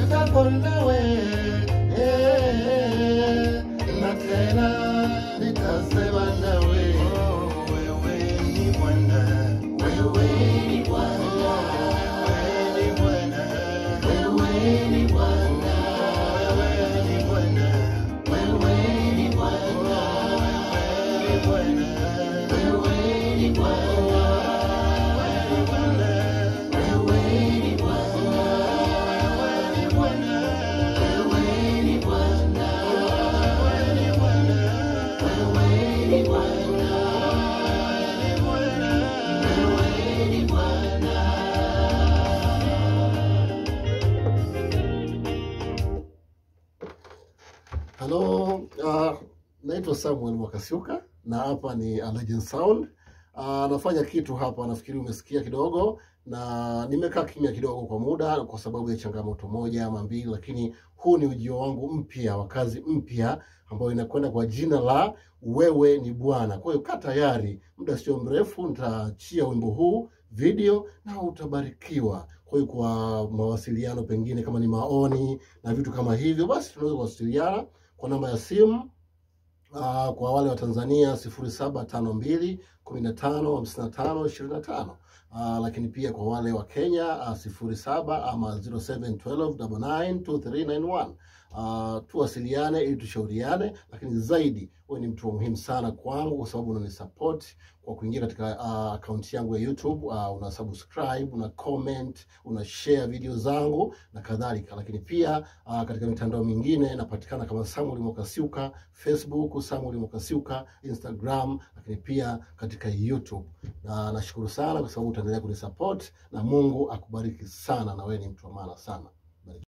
nitakuwa nawe eh, na tena nitasema nawe wewe ni Bwana wewe ni Bwana wewe ni Bwana wewe ni Bwana wewe ni Bwana wewe ni Bwana wewe ni Bwana wewe ni Bwana Halo, uh, naitwa Samuel Mwakasiuka na hapa ni A Legend Sound. Uh, nafanya kitu hapa, nafikiri umesikia kidogo, na nimekaa kimya kidogo kwa muda kwa sababu ya changamoto moja ama mbili, lakini huu ni ujio wangu mpya wa kazi mpya ambayo inakwenda kwa jina la Wewe ni Bwana. Kwa hiyo kaa tayari, muda sio mrefu nitaachia wimbo huu video na utabarikiwa. Kwa hiyo kwa mawasiliano, pengine kama ni maoni na vitu kama hivyo, basi tunaweza kuwasiliana kwa namba ya simu uh, kwa wale wa Tanzania sifuri saba tano mbili kumi na tano hamsini na tano ishirini na tano uh, lakini pia kwa wale wa Kenya uh, sifuri saba ama 0712992391 uh, tuwasiliane ili tushauriane, lakini zaidi wewe ni mtu wa muhimu sana kwangu kwa sababu unanisupport kwa kuingia katika uh, akaunti yangu ya YouTube uh, una subscribe, una comment, una share video zangu na kadhalika, lakini pia uh, katika mitandao mingine napatikana kama Samuel Mwakasiuka, Facebook Samuel Mwakasiuka, Instagram, lakini pia katika YouTube. Na nashukuru sana kwa sababu utaendelea kunisupport na Mungu akubariki sana, na wewe ni mtu wa maana sana.